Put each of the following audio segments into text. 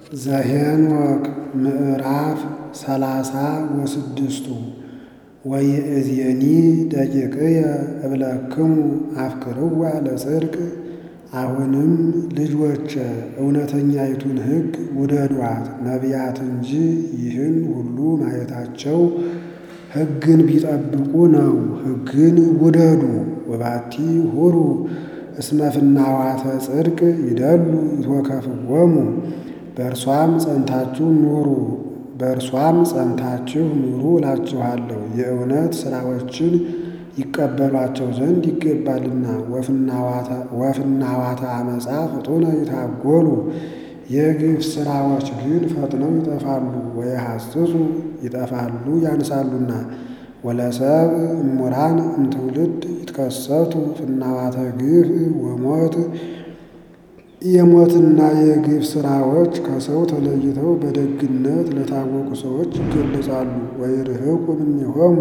ዘኄንወክ ምዕራፍ ሰላሳ ወስድስቱ ወይእዜኒ ደቂቅየ እብለክሙ አፍቅርዋ ለጽድቅ አሁንም ልጆቼ እውነተኛይቱን ሕግ ውደዷት። ነቢያት እንጂ ይህን ሁሉ ማየታቸው ሕግን ቢጠብቁ ነው። ሕግን ውደዱ። ወባቲ ሁሩ እስመ ፍናዋተ ጽድቅ ይደሉ ይትወከፍዎሙ በእርሷም ጸንታችሁ ኑሩ በእርሷም ጸንታችሁ ኑሩ እላችኋለሁ። የእውነት ሥራዎችን ይቀበሏቸው ዘንድ ይገባልና። ወፍናዋተ አመፃ ፍጡነ ይታጎሉ የግፍ ሥራዎች ግን ፈጥነው ይጠፋሉ። ወየሐስሱ ይጠፋሉ ያንሳሉና። ወለሰብ እሙራን እምትውልድ ይትከሰቱ ፍናዋተ ግፍ ወሞት የሞትና የግፍ ሥራዎች ከሰው ተለይተው በደግነት ለታወቁ ሰዎች ይገለጻሉ። ወይርህቁ እምኔሆሙ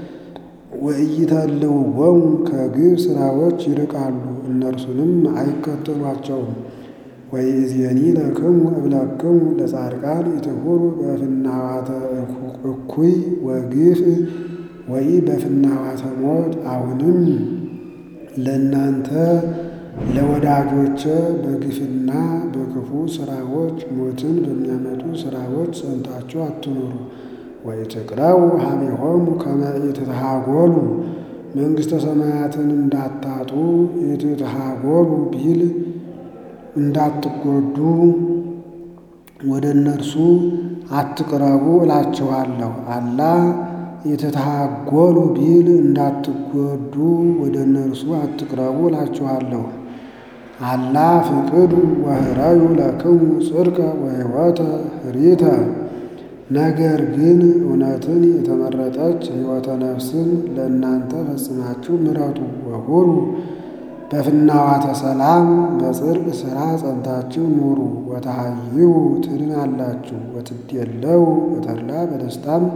ወኢይተልውዎሙ ከግፍ ሥራዎች ይርቃሉ፣ እነርሱንም አይከተሏቸውም። ወይእዜኒ ለክሙ እብለክሙ ለጻድቃን ኢትሁሩ በፍናዋተ እኩይ ወግፍ ወይ በፍናዋተ ሞት። አሁንም ለእናንተ ለወዳጆቼ በግፍና በክፉ ሥራዎች ሞትን በሚያመጡ ሥራዎች ጸንታችሁ አትኑሩ። ወኢትቅረቡ ኀቤሆሙ ከመ ኢትትሃጐሉ መንግሥተ ሰማያትን እንዳታጡ ኢትትሃጐሉ ቢል እንዳትጎዱ ወደ እነርሱ አትቅረቡ እላችኋለሁ። አላ ኢትትሃጐሉ ቢል እንዳትጎዱ ወደ እነርሱ አትቅረቡ እላችኋለሁ። አላ ፍቅዱ ወህረዩ ለክሙ ጽድቀ ወሕይወተ ኅሪተ ነገር ግን እውነትን የተመረጠች ሕይወተ ነፍስን ለእናንተ ፈጽማችሁ ምረጡ። ወሁሩ በፍናዋተ ሰላም በጽድቅ ሥራ ጸንታችሁ ኑሩ። ወተሃይዩ ትድናላችሁ። ወትዴለው በተድላ በደስታም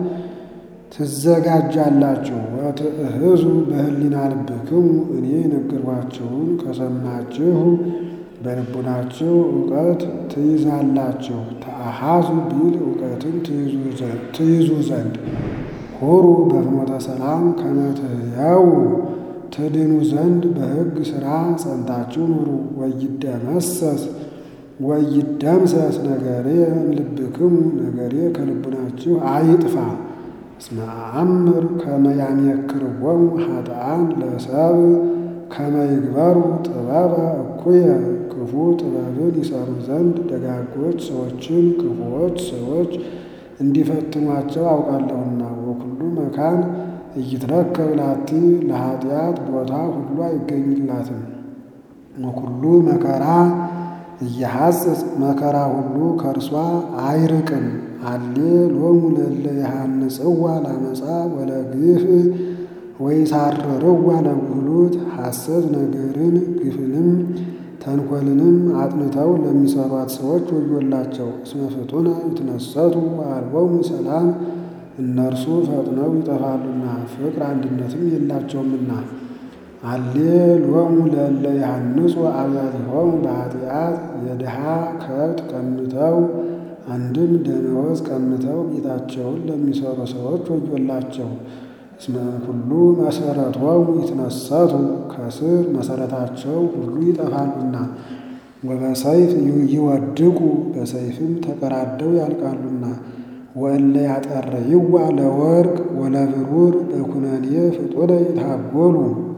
ትዘጋጃላችሁ። ወትእህዙ በህሊና ልብክሙ እኔ የነገርኋችሁን ከሰማችሁ በልቡናችሁ እውቀት ትይዛላችሁ። ተአሃዙ ቢል እውቀትን ትይዙ ዘንድ ሁሩ በፍኖተ ሰላም ከመ ትሕያው ትድኑ ዘንድ በሕግ ሥራ ጸንታችሁ ኑሩ። ወይደመሰስ ወይደምሰስ ነገሬ እምልብክሙ ነገሬ ከልቡናችሁ አይጥፋ። እስመ አእምር ከመ ያሜክርዎሙ ኃጥኣን ለሰብ ከመ ይግበሩ ጥበበ እኩየ ክፉ ጥበብን ይሰሩ ዘንድ ደጋጎች ሰዎችን ክፉዎች ሰዎች እንዲፈትኗቸው አውቃለሁና። ወኩሉ መካን ኢይትረከብ ላቲ ለኃጢአት ቦታ ሁሉ አይገኝላትም። ወኩሉ መከራ እየሐጽጽ መከራ ሁሉ ከእርሷ አይርቅም። አሌ ሎሙ ለእለ የሐንጽዋ ላመፃ ወለግፍ ወይሳርርዋ ለጉህሉት ሐሰት ነገርን ግፍንም ተንኰልንም አጥንተው ለሚሰሯት ሰዎች ወዮላቸው። እስመ ፍጡነ ይትነሰቱ ወአልቦሙ ሰላም እነርሱ ፈጥነው ይጠፋሉና ፍቅር አንድነትም የላቸውምና። አሌ ሎሙ ለእለ ይሐንጹ አብያቲሆሙ በኃጢአት የድሃ ከብት ቀምተው አንድም ደመወዝ ቀምተው ቤታቸውን ለሚሰሩ ሰዎች ወዮላቸው። እስመ እምኩሉ መሰረቶሙ ይትነሰቱ ከስር መሰረታቸው ሁሉ ይጠፋሉና። ወበሰይፍ ይወድቁ በሰይፍም ተቀራደው ያልቃሉና። ወእለ ያጠርይዋ ለወርቅ ወለብሩር በኩነኔ ፍጡነ ይታጐሉ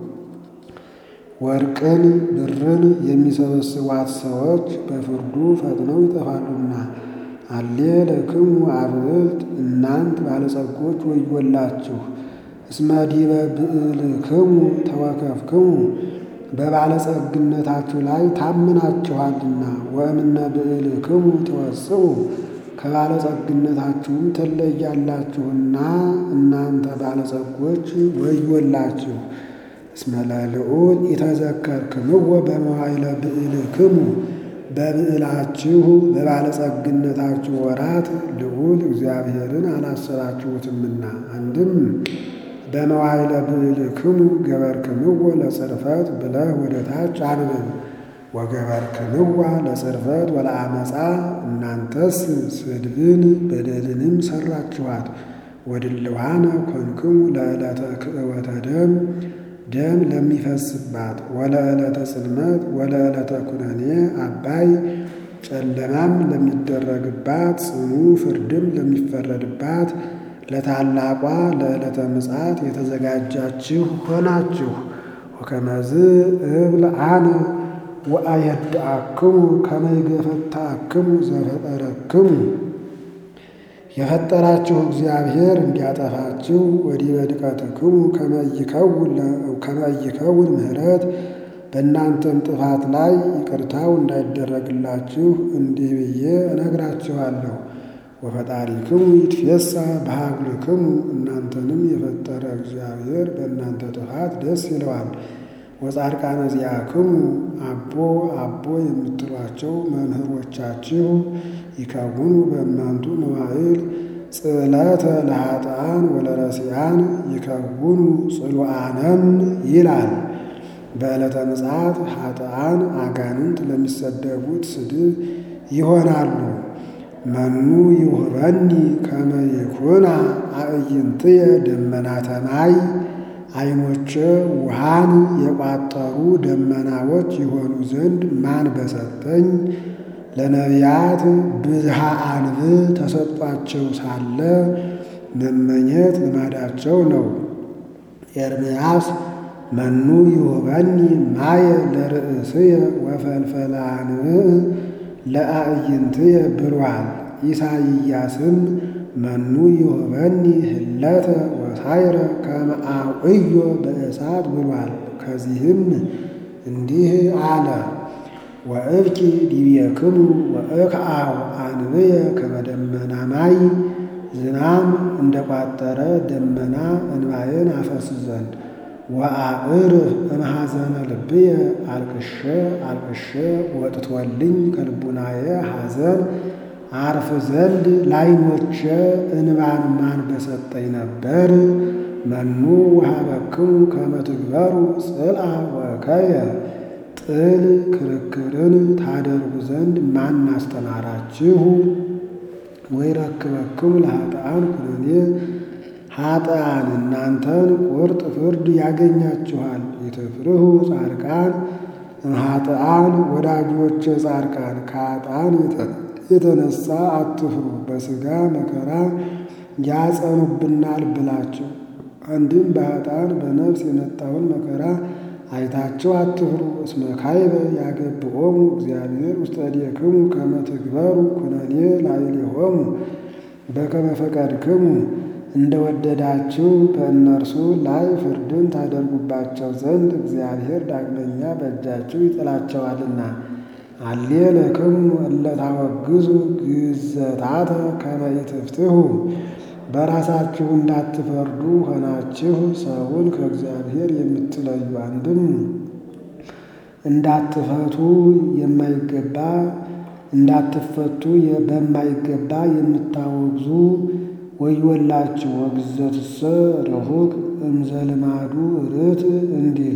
ወርቅን ብርን የሚሰበስቧት ሰዎች በፍርዱ ፈጥነው ይጠፋሉና። አሌ ለክሙ አብዕልት እናንት ባለጸጎች ወዮላችሁ። እስመ ዲበ ብዕልክሙ ተወከፍክሙ በባለጸግነታችሁ ላይ ታምናችኋልና። ወእምነ ብዕልክሙ ትወስኡ ከባለጸግነታችሁም ትለያላችሁና እናንተ ባለጸጎች ወዮላችሁ። እስመ ለልዑል ኢተዘከርክምዎ በመዋዕለ ብዕልክሙ በብዕላችሁ በባለጸግነታችሁ ወራት ልዑል እግዚአብሔርን አላሰባችሁትምና። አንድም በመዋዕለ ብዕልክሙ ገበርክምዎ ለጽርፈት ብለህ ወደ ታች አንብብ። ወገበርክንዋ ለጽርፈት ወለአመፃ እናንተስ ስድብን በደልንም ሰራችኋት። ወድልዋነ ኮንክሙ ለዕለተ ክእወተ ደም ደም ለሚፈስባት ወለዕለተ ጽልመት ወለዕለተ ኩነኔ አባይ ጨለማም ለሚደረግባት ጽኑ ፍርድም ለሚፈረድባት ለታላቋ ለዕለተ ምጽአት የተዘጋጃችሁ ሆናችሁ። ወከመዝ እብል አነ ወአየድአክሙ ከመ ይገፈትአክሙ ዘፈጠረክሙ የፈጠራችሁ እግዚአብሔር እንዲያጠፋችሁ ወዲበ ድቀትክሙ ከመ ይከውን ምሕረት በእናንተም ጥፋት ላይ ይቅርታው እንዳይደረግላችሁ እንዲህ ብዬ እነግራችኋለሁ። ወፈጣሪክሙ ይትፌሳ በሀጉልክሙ እናንተንም የፈጠረ እግዚአብሔር በእናንተ ጥፋት ደስ ይለዋል። ወጻድቃነ ዚአክሙ አቦ አቦ የምትሏቸው መምህሮቻችሁ ይከውኑ በእማንቱ መዋዕል ጽዕለተ ለኃጥኣን ወለረሲዓን ይከውኑ ጽሉዓነም ይላል። በዕለተ ምጽአት ኃጥኣን አጋንንት ለሚሰደቡት ስድብ ይሆናሉ። መኑ ይሁበኒ ከመ ይኩና አዕይንትየ ደመናተ ማይ ዓይኖቼ ውሃን የቋጠሩ ደመናዎች የሆኑ ዘንድ ማን በሰጠኝ። ለነቢያት ብዝሃ አንብ ተሰጧቸው ሳለ መመኘት ልማዳቸው ነው። ኤርምያስ መኑ ይሁበኒ ማየ ለርእስየ ወፈልፈለ አንብዕ ለአዕይንትየ ብሏል። ኢሳይያስም መኑ ይሁበኒ ህለተ ወሳይረ ከመ አውዕዮ በእሳት ብሏል። ከዚህም እንዲህ አለ ወእብኪ ዲቤክሙ ወእክዓው አንብየ ከመ ደመና ማይ ዝናም እንደ ቋጠረ ደመና እንባዬን አፈስ ዘንድ ወአዕርፍ እምሐዘነ ልብየ አልቅሼ አልቅሼ ወጥቶልኝ ከልቡናዬ ሐዘን አርፍ ዘንድ ላይኖቼ እንባን ማን በሰጠኝ ነበር። መኑ ወሀበክሙ ከመ ትግበሩ ጽልአ ወእከየ ጥል ክርክርን ታደርጉ ዘንድ ማን አስተማራችሁ? ወይረክበክሙ ለኃጥኣን ኩነኔ ኃጥኣን እናንተን ቁርጥ ፍርድ ያገኛችኋል። ይትፍርሁ ጻድቃን እምኃጥኣን ወዳጆቼ ጻድቃን ከኃጥኣን የተነሳ አትፍሩ፣ በሥጋ መከራ ያጸኑብናል ብላችሁ አንድም በኃጥኣን በነፍስ የመጣውን መከራ አይታችሁ አትፍሩ። እስመ ካይበ ያገብኦሙ እግዚአብሔር ውስተ እዴክሙ ከመ ትግበሩ ኩነኔ ላዕሌሆሙ በከመ ፈቀድክሙ እንደወደዳችሁ በእነርሱ ላይ ፍርድን ታደርጉባቸው ዘንድ እግዚአብሔር ዳግመኛ በእጃችሁ ይጥላቸዋልና። አሌ ለክሙ እለ ታወግዙ ግዘታተ ከመ ኢትፍትሑ በራሳችሁ እንዳትፈርዱ ሆናችሁ ሰውን ከእግዚአብሔር የምትለዩ አንድም እንዳትፈቱ የማይገባ እንዳትፈቱ በማይገባ የምታወግዙ ወዮላችሁ። ወግዘትሰ ርሁቅ እምዘልማዱ ርት እንዲል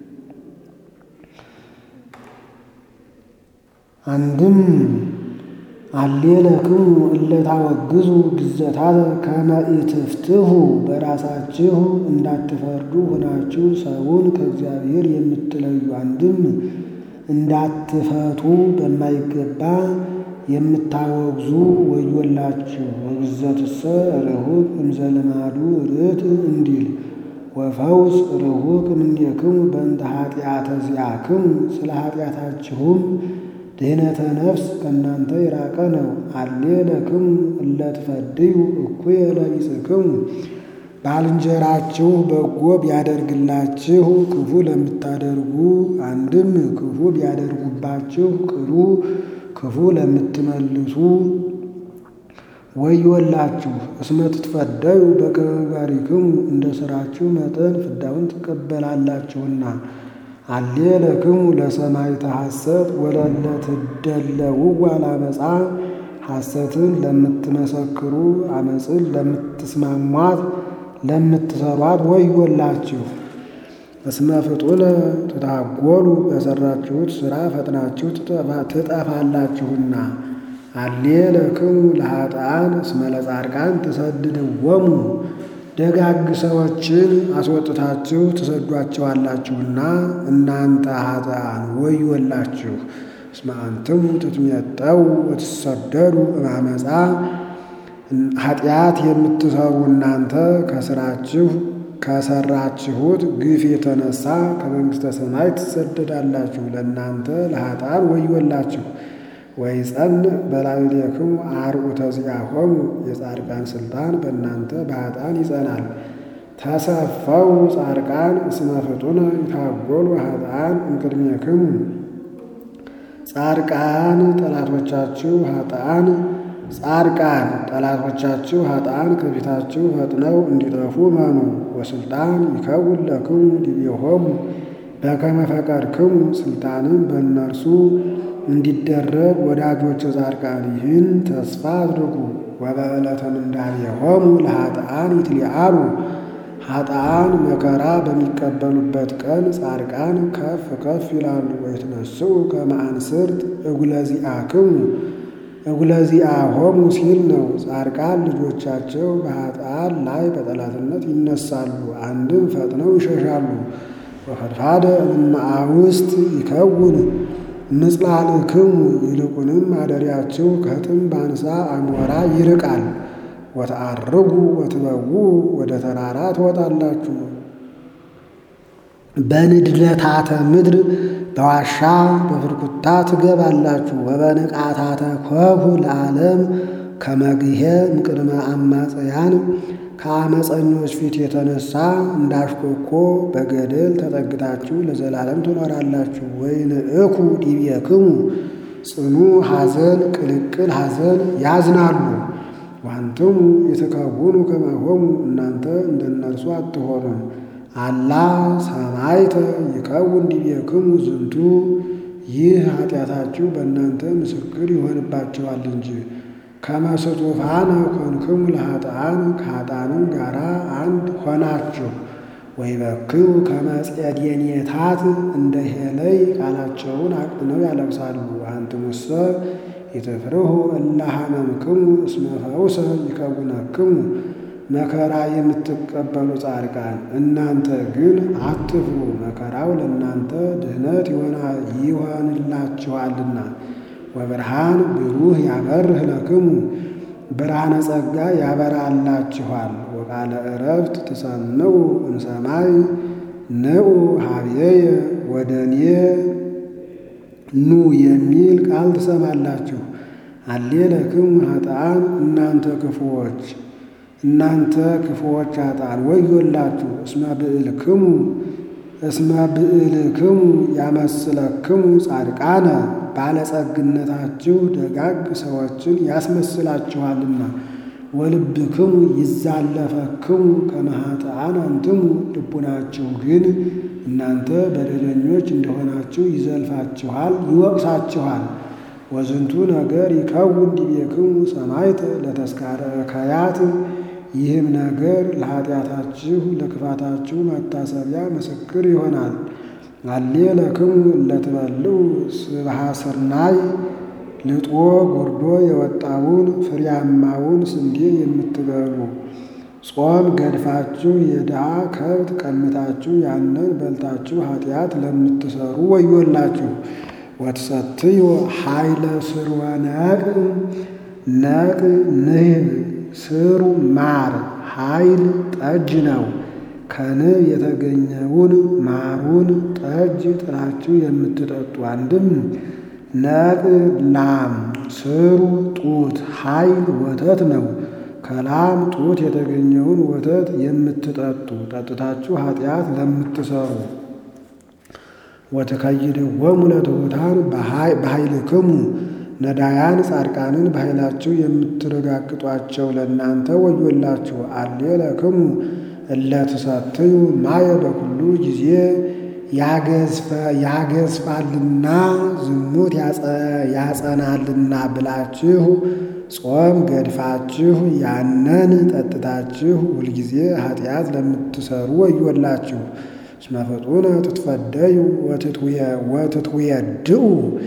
አንድም አሌ ለክሙ እለ ታወግዙ ግዘታተ ከመ ኢትፍትሑ በራሳችሁ እንዳትፈርዱ ሆናችሁ ሰውን ከእግዚአብሔር የምትለዩ አንድም እንዳትፈቱ በማይገባ የምታወግዙ ወዮላችሁ። ወግዘትሰ ርሁቅ እምዘልማዱ ርት እንዲል ወፈውስ ርሁቅ እምኔክሙ በእንተ ኃጢአተ ዚአክሙ ስለ ኃጢአታችሁም ድህነተ ነፍስ ከእናንተ የራቀ ነው። አሌ ለክሙ እለ ትፈድዩ እኩየ ለቢጽክሙ ባልንጀራችሁ በጎ ቢያደርግላችሁ ክፉ ለምታደርጉ አንድም ክፉ ቢያደርጉባችሁ ቅሉ ክፉ ለምትመልሱ ወዮላችሁ። እስመ ትትፈደዩ በከመ ምግባሪክሙ እንደ ሥራችሁ መጠን ፍዳውን ትቀበላላችሁና። አሌ ለክሙ ለሰማዕተ ሐሰት ወለለ ትደለውዋ ለአመፃ ሐሰትን ለምትመሰክሩ አመፅን ለምትስማሟት ለምትሰሯት ወዮላችሁ። እስመ ፍጡነ ትታጎሉ በሠራችሁት ሥራ ፈጥናችሁ ትጠፋላችሁና። አሌ ለክሙ ለኃጥኣን እስመ ለጻድቃን ትሰድድዎሙ ደጋግ ሰዎችን አስወጥታችሁ ትሰዷቸዋላችሁና እናንተ ኃጥኣን ወዮላችሁ። እስመ አንትሙ ትትሜጠው ወትሰደዱ እማመፃ ኃጢአት የምትሰሩ እናንተ ከስራችሁ ከሰራችሁት ግፍ የተነሳ ከመንግሥተ ሰማይ ትሰደዳላችሁ። ለእናንተ ለኃጥኣን ወዮላችሁ። ወይጸንዕ በላዕሌክሙ አርዑተ ዚአሆሙ የጻድቃን ሥልጣን በእናንተ በኃጥኣን ይጸናል። ተሰፈው ጻድቃን እስመ ፍጡነ ይታጎሉ ኃጥኣን እምቅድሜክሙ ጻድቃን ጠላቶቻችሁ ኃጥኣን ጻድቃን ጠላቶቻችሁ ኃጥኣን ከፊታችሁ ፈጥነው እንዲጠፉ መኑ። ወስልጣን ይከውን ለክሙ ዲቤሆሙ በከመ ፈቀድክሙ ስልጣንም በእነርሱ እንዲደረግ ወዳጆች ጻድቃን ይህን ተስፋ አድርጉ። ወበዕለተ ምንዳቤሆሙ ለኃጥኣን ይትሊዓሉ ኃጥኣን መከራ በሚቀበሉበት ቀን ጻድቃን ከፍ ከፍ ይላሉ። ወይትነስኡ ከመ አንስርት እጉለ ዚአክሙ እጉለ ዚአሆሙ ሲል ነው። ጻድቃን ልጆቻቸው በኃጥኣን ላይ በጠላትነት ይነሳሉ፣ አንድም ፈጥነው ይሸሻሉ። ወፈድፋደ እምአውስት ይከውን ምጽላልክሙ ይልቁንም ማደሪያችሁ ከጥምብ አንሳ አሞራ ይርቃል። ወተአርጉ ወትበዉ ወደ ተራራ ትወጣላችሁ። በንድለታተ ምድር በዋሻ በፍርኩታ ትገባላችሁ። ወበንቃታተ ኮሁ ለዓለም ከመግሄ እምቅድመ አማጽያን ከአመፀኞች ፊት የተነሳ እንዳሽኮኮ በገደል ተጠግታችሁ ለዘላለም ትኖራላችሁ። ወይንእኩ ዲቤክሙ ጽኑ ሐዘን ቅልቅል ሐዘን ያዝናሉ። ዋንትሙ የተከውኑ ከማሆሙ እናንተ እንደነርሱ አትሆኑም። አላ ሰማይተ ይከውን ዲቤክሙ ዝንቱ ይህ ኃጢአታችሁ በእናንተ ምስክር ይሆንባቸዋል እንጂ ከመስጡፋነ ኮንክሙ ለኃጥኣን ከኃጥኣንም ጋራ አንድ ሆናችሁ። ወይበክዩ ከመጼዴኔታት እንደ ሄለይ ቃላቸውን አቅጥነው ያለቅሳሉ። አንትሙሰ ይትፍርሁ እለ ሐመምክሙ እስመ ፈውሰ ይከውነክሙ መከራ የምትቀበሉ ጻድቃን እናንተ ግን አትፍሩ፣ መከራው ለእናንተ ድህነት ይሆንላችኋልና። ወብርሃን ብሩህ ያበርህ ለክሙ ብርሃነ ጸጋ ያበራላችኋል። ወቃለ ዕረፍት ትሰምዑ እምሰማይ ንዑ ሀብየየ ወደ እኔ ኑ የሚል ቃል ትሰማላችሁ። አሌ ለክሙ ኃጥኣን እናንተ ክፉዎች እናንተ ክፉዎች ኃጥኣን ወዮላችሁ። እስመ ብዕልክሙ እስመ ብዕልክሙ ያመስለክሙ ጻድቃነ ባለጸግነታችሁ ደጋግ ሰዎችን ያስመስላችኋልና። ወልብክሙ ይዛለፈክሙ ከመ ኃጥኣን አንትሙ ልቡናችሁ ግን እናንተ በደለኞች እንደሆናችሁ ይዘልፋችኋል፣ ይወቅሳችኋል። ወዝንቱ ነገር ይከውን ዲቤክሙ ሰማዕተ ለተስካረ ከያት ይህም ነገር ለኃጢአታችሁ ለክፋታችሁ መታሰቢያ ምስክር ይሆናል። አሌ ለክሙ እለትበልዑ ስብሐ ስርናይ ልጦ ጎርዶ የወጣውን ፍሬያማውን ስንዴ የምትበሉ ጾም ገድፋችሁ የድሃ ከብት ቀምታችሁ ያንን በልታችሁ ኃጢአት ለምትሰሩ ወዮላችሁ። ወትሰትዩ ኃይለ ስርወ ነቅ ነቅ ንህብ ስሩ ማር ኃይል ጠጅ ነው። ከንብ የተገኘውን ማሩን ጠጅ ጥላችሁ የምትጠጡ አንድም ነቅ ላም ስሩ ጡት ኃይል ወተት ነው። ከላም ጡት የተገኘውን ወተት የምትጠጡ ጠጥታችሁ ኃጢአት ለምትሰሩ ወትከይድዎሙ ለትሑታን በኃይልክሙ ነዳያን ጻድቃንን በኃይላችሁ የምትረጋግጧቸው ለእናንተ ወዮላችሁ። አሌ ለክሙ እለ ትሰትዩ ማየ በኩሉ ጊዜ ያገዝፋልና ዝሙት ያጸናልና ብላችሁ ጾም ገድፋችሁ ያንን ጠጥታችሁ ሁልጊዜ ኃጢአት ለምትሰሩ ወዮላችሁ። እስመ ፍጡነ ትትፈደዩ ወትትዌድኡ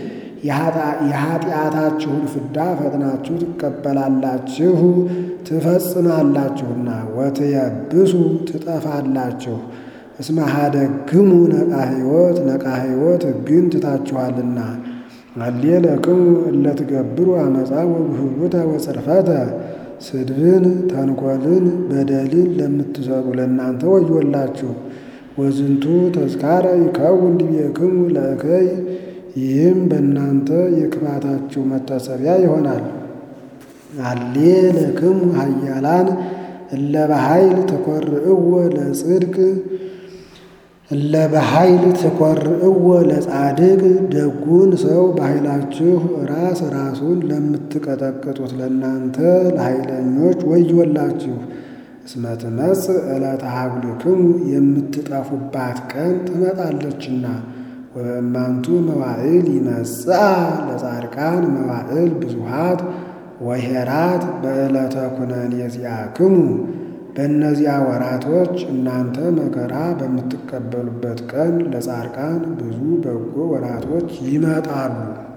የኃጢአታችሁን ፍዳ ፈጥናችሁ ትቀበላላችሁ ትፈጽማላችሁና ወትየብሱ ትጠፋላችሁ። እስመ ኀደግሙ ነቃ ሕይወት ነቃ ሕይወት ሕግን ትታችኋልና። አሌለክሙ እለ ትገብሩ አመፃ ወብህሉተ ወጽርፈተ ስድብን ተንኰልን በደልን ለምትሰሩ ለእናንተ ወዮላችሁ። ወዝንቱ ተዝካረ ይከውን ዲቤክሙ ለእከይ ይህም በእናንተ የክፋታችሁ መታሰቢያ ይሆናል። አሌ ለክሙ ኃያላን እለ በኃይል ተኰርእዎ ለጽድቅ እለ በኃይል ተኰርእዎ ለጻድቅ ደጉን ሰው በኃይላችሁ ራስ ራሱን ለምትቀጠቅጡት ለእናንተ ለኃይለኞች ወዮላችሁ። እስመ ትመጽእ ዕለተ ሀጉልክሙ የምትጠፉባት ቀን ትመጣለችና። ወበእማንቱ መዋዕል ይመጽአ ለጻድቃን መዋዕል ብዙኃት ወሄራት በዕለተ ኩነኔ ዚአክሙ በእነዚያ ወራቶች እናንተ መከራ በምትቀበሉበት ቀን ለጻድቃን ብዙ በጎ ወራቶች ይመጣሉ።